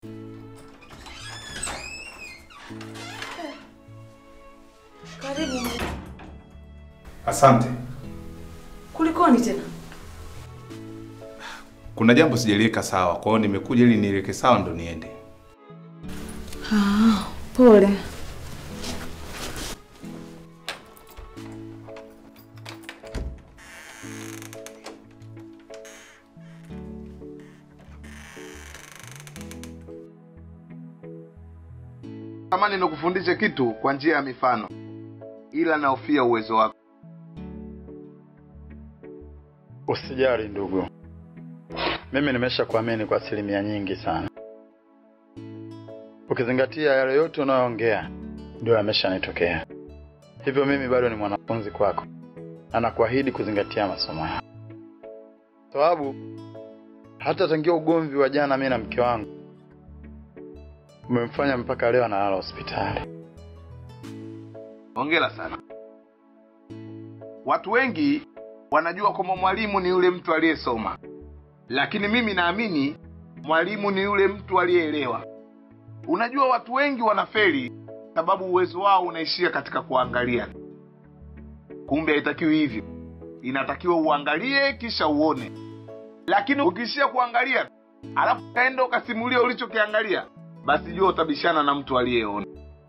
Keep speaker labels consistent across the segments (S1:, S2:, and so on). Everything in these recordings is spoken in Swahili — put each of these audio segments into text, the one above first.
S1: Karibu.
S2: Asante.
S1: Kulikoni tena?
S2: Kuna jambo sijaliweka sawa, kwa hiyo nimekuja ili niweke sawa ndo niende.
S1: Ah, pole.
S3: Tamani nikufundishe kitu kwa njia ya mifano, ila naofia uwezo wako.
S4: Usijali ndugu, mimi nimesha kuamini kwa asilimia nyingi sana, ukizingatia yale yote unayoongea ndio yameshanitokea. Hivyo mimi bado ni mwanafunzi kwako na nakuahidi kuzingatia masomo yako, sababu hata tangia ugomvi wa jana mimi na mke wangu umemfanya mpaka leo analala hospitali.
S3: Hongera sana. Watu wengi wanajua kwamba mwalimu ni yule mtu aliyesoma, lakini mimi naamini mwalimu ni yule mtu aliyeelewa. Unajua, watu wengi wanafeli sababu uwezo wao unaishia katika kuangalia. Kumbe haitakiwi hivyo, inatakiwa uangalie kisha uone. Lakini ukiishia kuangalia alafu kaenda ukasimulia ulichokiangalia, basi jua utabishana na mtu aliyeona.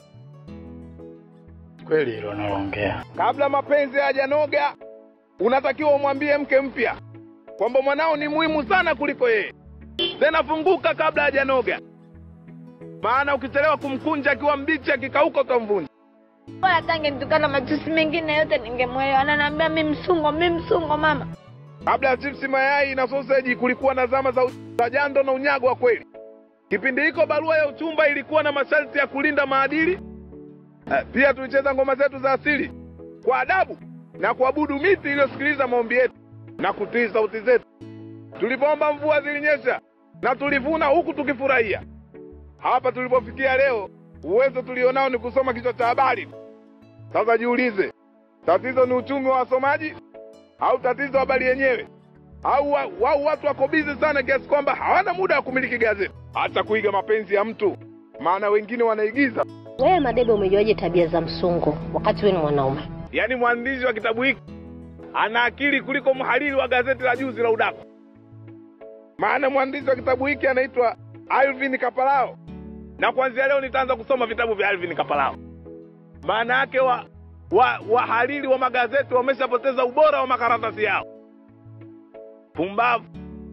S4: Kweli hilo unaloongea.
S3: Kabla mapenzi hayajanoga, unatakiwa umwambie mke mpya kwamba mwanao ni muhimu sana kuliko yeye. Tena funguka kabla hajanoga, maana ukichelewa kumkunja akiwa mbichi, akikauka utamvunja.
S5: Bora tange nitukana matusi mengine yote ningemwelewa. Ananiambia mi msungo, mi msungo mama.
S3: Kabla ya chipsi, mayai na soseji, kulikuwa na zama za, za jando na unyago wa kweli. Kipindi hiko barua ya uchumba ilikuwa na masharti ya kulinda maadili. Eh, Pia tulicheza ngoma zetu za asili kwa adabu na kuabudu miti iliyosikiliza maombi yetu na kutii sauti zetu. Tulipoomba mvua zilinyesha na tulivuna huku tukifurahia. Hapa tulipofikia leo, uwezo tulionao ni kusoma kichwa cha habari. Sasa jiulize, tatizo ni uchumi wa wasomaji au tatizo habari yenyewe? Au wa- wao watu wako bizi sana kiasi kwamba hawana muda wa kumiliki gazeti, hata kuiga mapenzi ya mtu, maana wengine wanaigiza.
S6: Wewe Madebe, umejuaje tabia za msungo wakati wewe ni mwanaume?
S3: Yaani mwandishi wa kitabu hiki ana akili kuliko mhariri wa gazeti la juzi la udaku. Maana mwandishi wa kitabu hiki anaitwa Alvin Kapalao, na kuanzia leo nitaanza kusoma vitabu vya Alvin Kapalao. Maana yake wa wa wahariri wa magazeti wameshapoteza ubora wa makaratasi yao. Pumbavu.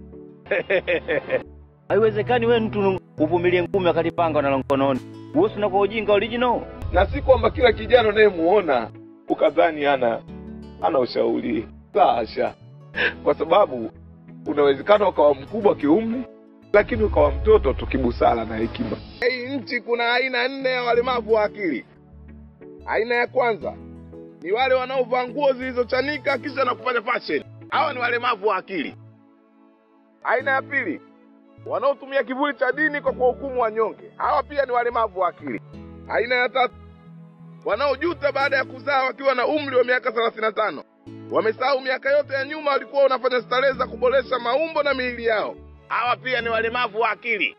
S7: Haiwezekani wewe mtu uvumilie ngumi wakati panga unalo mkononi. Wewe si unakuwa ujinga original.
S3: na si kwamba kila kijana unayemuona ukadhani ana ana ushauri la hasha, kwa sababu unawezekana ukawa mkubwa kiumri, lakini ukawa mtoto tu kibusara na hekima. Hii nchi kuna aina nne ya walemavu wa akili. Aina ya kwanza ni wale wanaovaa nguo zilizochanika kisha na kufanya fashion. Hawa ni walemavu wa akili. Aina ya pili wanaotumia kivuli cha dini kwa kuwahukumu wanyonge. Hawa pia ni walemavu wa akili. Aina ya tatu wanaojuta baada ya kuzaa wakiwa na umri wa miaka 35. Wamesahau miaka yote ya nyuma walikuwa wanafanya starehe za kuboresha maumbo na miili yao. Hawa pia ni walemavu wa akili.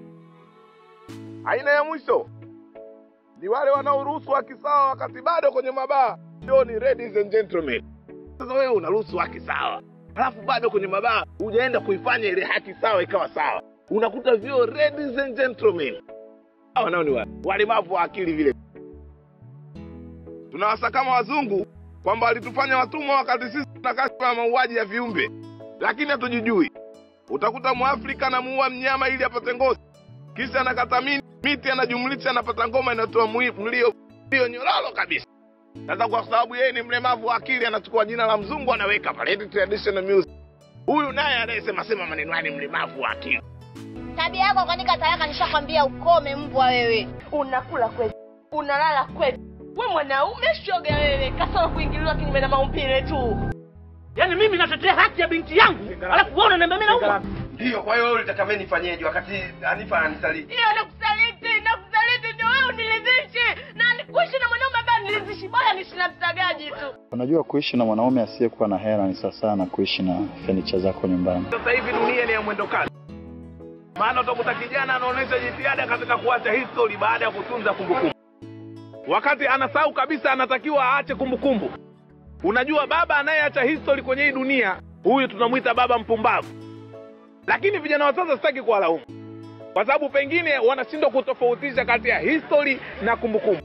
S3: Aina ya mwisho ni wale wanaoruhusu haki sawa wakati bado kwenye mabaa. Ndio ni ladies and gentlemen. Sasa wewe unaruhusu haki sawa, halafu bado kwenye mabaa hujaenda kuifanya ile haki sawa ikawa sawa, unakuta vyo ladies and gentlemen. Hawa nao ni wa- walemavu wa akili vile tunawasakama wazungu kwamba walitufanya watumwa wakati sisi tuna kashfa ya mauaji ya viumbe, lakini hatujijui. Utakuta mwafrika anamuua mnyama ili apate ngozi, kisha anakata mi- miti, anajumlisha, anapata ngoma inayotoa mwi- mlio mlio nyororo kabisa. Sasa kwa sababu yeye ni mlemavu wa akili, anachukua jina la mzungu anaweka pale, eti traditional music. Huyu naye anayesema sema maneno haya ni mlemavu wa akili.
S5: Tabia yako kwanika talaka, nishakwambia ukome mbwa wewe. Unakula kwetu, unalala kwetu. We mwanaume shoga wewe, kasoro kuingiliwa kinyume na maumbile tu.
S8: Yaani mimi natetea haki ya binti yangu, alafu wewe unaniambia mimi nauma.
S9: Ndiyo, kwa hiyo wewe ulitaka mimi nifanyeje wakati Hanifa ananisaliti?
S5: Hiyo nakusaliti, nakusaliti ndio wewe uniridhishe. Na nikuishi na mwanaume ambaye niridhishi, bora niishi na mtagaji tu.
S4: Unajua, kuishi na mwanaume asiyekuwa na hela ni sawa sana na kuishi na fenicha zako nyumbani.
S3: Sasa hivi dunia ni ya mwendo kasi. maana utakuta kijana anaonyesha jitihada katika kuacha history baada ya kutunza kumbukumbu, wakati anasahau kabisa anatakiwa aache kumbukumbu. Unajua, baba anayeacha history kwenye hii dunia, huyu tunamwita baba mpumbavu. Lakini vijana wa sasa sitaki kuwalaumu, kwa sababu pengine wanashindwa kutofautisha kati ya history na kumbukumbu.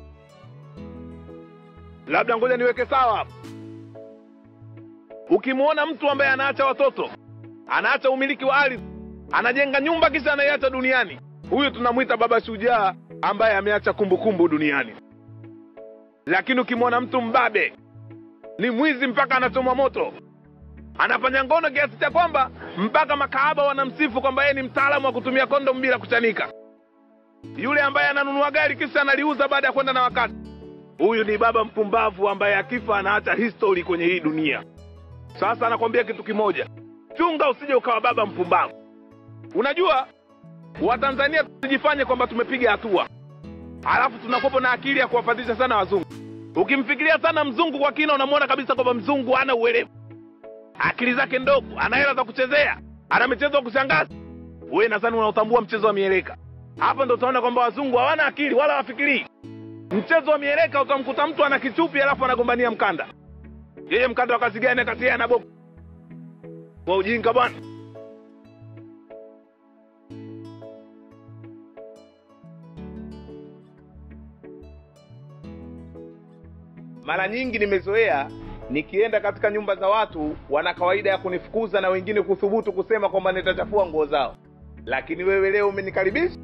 S3: Labda ngoja niweke sawa hapo. Ukimwona mtu ambaye anaacha watoto, anaacha umiliki wa ardhi, anajenga nyumba kisha anaiacha duniani, huyu tunamwita baba shujaa ambaye ameacha kumbukumbu duniani. Lakini ukimwona mtu mbabe, ni mwizi mpaka anachomwa moto, anafanya ngono kiasi cha kwamba mpaka makahaba wanamsifu kwamba yeye ni mtaalamu wa kutumia kondomu bila kuchanika, yule ambaye ananunua gari kisha analiuza baada ya kwenda na wakati, huyu ni baba mpumbavu ambaye akifa anaacha history kwenye hii dunia. Sasa anakwambia kitu kimoja, chunga usije ukawa baba mpumbavu. Unajua, Watanzania tusijifanye kwamba tumepiga hatua, alafu tunakuwa na akili ya kuwafatisha sana wazungu. Ukimfikiria sana mzungu kwa kina, unamwona kabisa kwamba mzungu hana uelewa, akili zake ndogo, ana hela za kuchezea, ana michezo ya kushangaza. Wewe nadhani unautambua mchezo wa mieleka. Hapa ndo utaona kwamba wazungu hawana akili wala wafikirii. Mchezo wa mieleka utamkuta mtu ana kichupi alafu anagombania mkanda. Yeye mkanda wa kazi gani kati yeye na Bob? Kwa ujinga bwana. Mara nyingi nimezoea nikienda katika nyumba za watu, wana kawaida ya kunifukuza na wengine kuthubutu kusema kwamba nitachafua nguo zao, lakini wewe leo umenikaribisha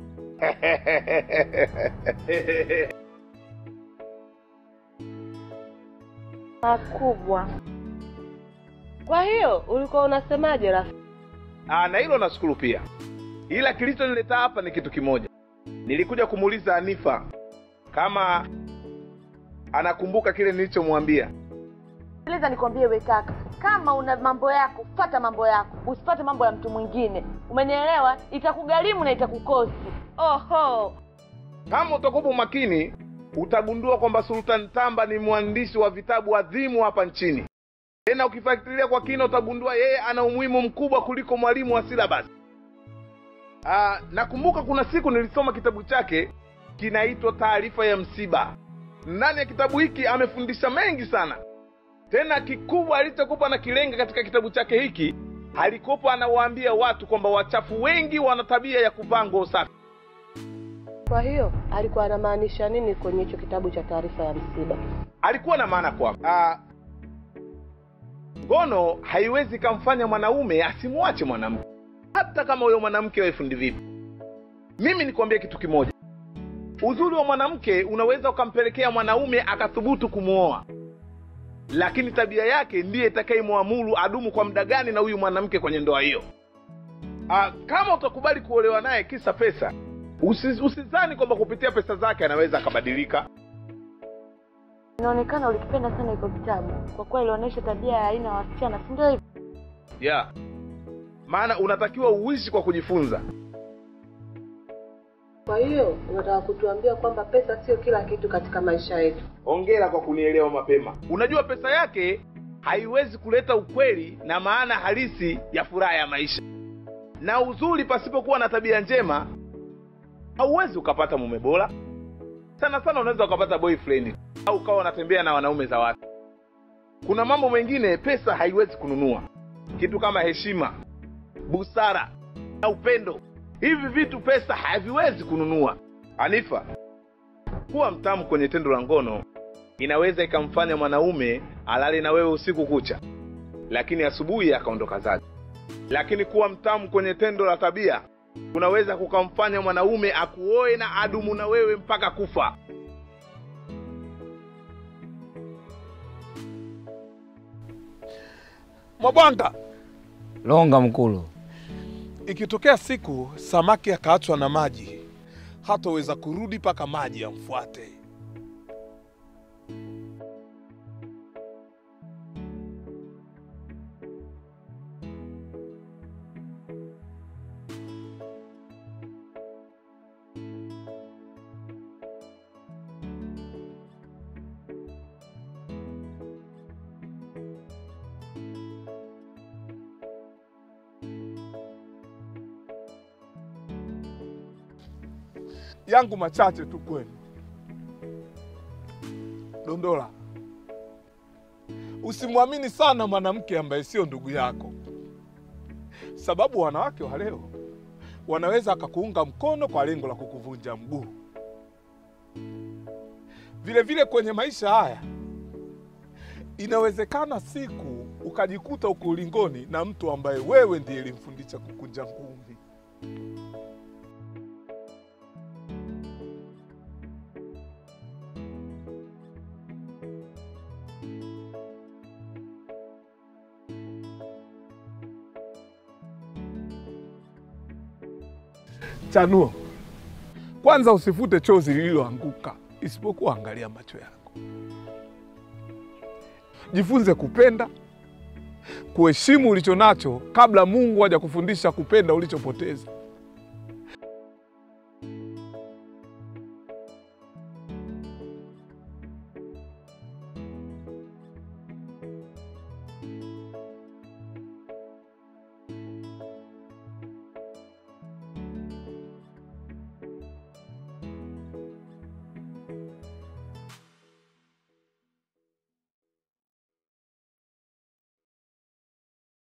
S5: makubwa. Kwa hiyo ulikuwa unasemaje rafiki?
S3: Ah, na hilo nashukuru pia, ila kilichonileta hapa ni kitu kimoja. Nilikuja kumuuliza Anifa kama anakumbuka kile nilichomwambia.
S5: Sikiliza nikwambie we kaka, kama una mambo yako fata mambo yako, usipate mambo ya mtu mwingine. Umenielewa? Itakugharimu na itakukosi. Oho,
S3: Kama utakuwa makini, utagundua kwamba Sultan Tamba ni mwandishi wa vitabu adhimu hapa nchini. Tena ukifuatilia kwa kina, utagundua yeye ana umuhimu mkubwa kuliko mwalimu wa syllabus. Ah, nakumbuka kuna siku nilisoma kitabu chake kinaitwa Taarifa ya Msiba. Ndani ya kitabu hiki amefundisha mengi sana. Tena kikubwa alichokupa na kilenga katika kitabu chake hiki, alikopa anawaambia watu kwamba wachafu wengi wana tabia ya kuvaa nguo safi.
S5: kwa hiyo alikuwa anamaanisha nini kwenye hicho kitabu cha taarifa ya msiba?
S3: alikuwa na maana kwamba ah, ngono haiwezi kamfanya mwanaume asimwache mwanamke hata kama huyo mwanamke awe fundi vipi mimi nikwambie kitu kimoja uzuri wa mwanamke unaweza ukampelekea mwanaume akathubutu kumwoa lakini tabia yake ndiye itakayemwamuru adumu kwa muda gani na huyu mwanamke kwenye ndoa hiyo ah, kama utakubali kuolewa naye kisa pesa usi- usizani kwamba kupitia pesa zake anaweza akabadilika
S5: Inaonekana ulikipenda sana hiko kitabu, kwa kuwa ilionyesha tabia ya aina ya wasichana, si ndio hivyo?
S3: yeah maana unatakiwa uishi kwa kujifunza
S5: Kwa hiyo unataka kutuambia kwamba pesa sio kila kitu katika maisha yetu?
S3: ongera kwa kunielewa mapema unajua pesa yake haiwezi kuleta ukweli na maana halisi ya furaha ya maisha na uzuri pasipokuwa na tabia njema hauwezi ukapata mume bora sana sana unaweza ukapata boyfriend au ukawa unatembea na wanaume za watu kuna mambo mengine pesa haiwezi kununua kitu kama heshima busara na upendo hivi vitu pesa haviwezi kununua anifa kuwa mtamu kwenye tendo la ngono inaweza ikamfanya mwanaume alale na wewe usiku kucha lakini asubuhi akaondoka zake lakini kuwa mtamu kwenye tendo la tabia kunaweza kukamfanya mwanaume akuoe na adumu na wewe mpaka kufa
S10: Mwabwanga,
S11: Longa mkulu.
S10: ikitokea siku samaki akaachwa na maji, hataweza kurudi mpaka maji yamfuate. yangu machache tu kwenu. Dondola, usimwamini sana mwanamke ambaye sio ndugu yako, sababu wanawake wa leo wanaweza akakuunga mkono kwa lengo la kukuvunja mguu. Vile vile kwenye maisha haya inawezekana siku ukajikuta uko ulingoni na mtu ambaye wewe ndiye elimfundisha kukunja ngumi. Chanuo, kwanza usifute chozi lililoanguka, isipokuwa angalia macho yako. Jifunze kupenda, kuheshimu ulicho nacho kabla Mungu haja kufundisha kupenda ulichopoteza.